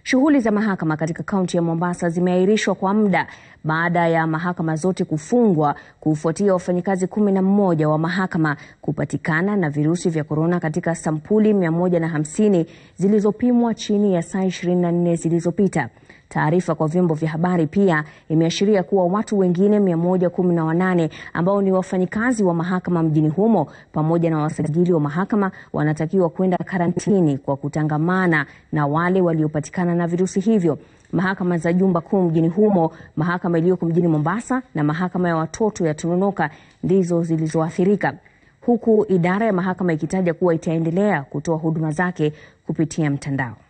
Shughuli za mahakama katika kaunti ya Mombasa zimeahirishwa kwa muda baada ya mahakama zote kufungwa kufuatia wafanyikazi kumi na mmoja wa mahakama kupatikana na virusi vya korona katika sampuli 150 zilizopimwa chini ya saa 24 zilizopita. Taarifa kwa vyombo vya habari pia imeashiria kuwa watu wengine 118 ambao ni wafanyikazi wa mahakama mjini humo pamoja na wasajili wa mahakama wanatakiwa kwenda karantini kwa kutangamana na wale waliopatikana na virusi hivyo. Mahakama za jumba kuu mjini humo, mahakama iliyoko mjini Mombasa na mahakama ya watoto ya Tononoka ndizo zilizoathirika, huku idara ya mahakama ikitaja kuwa itaendelea kutoa huduma zake kupitia mtandao.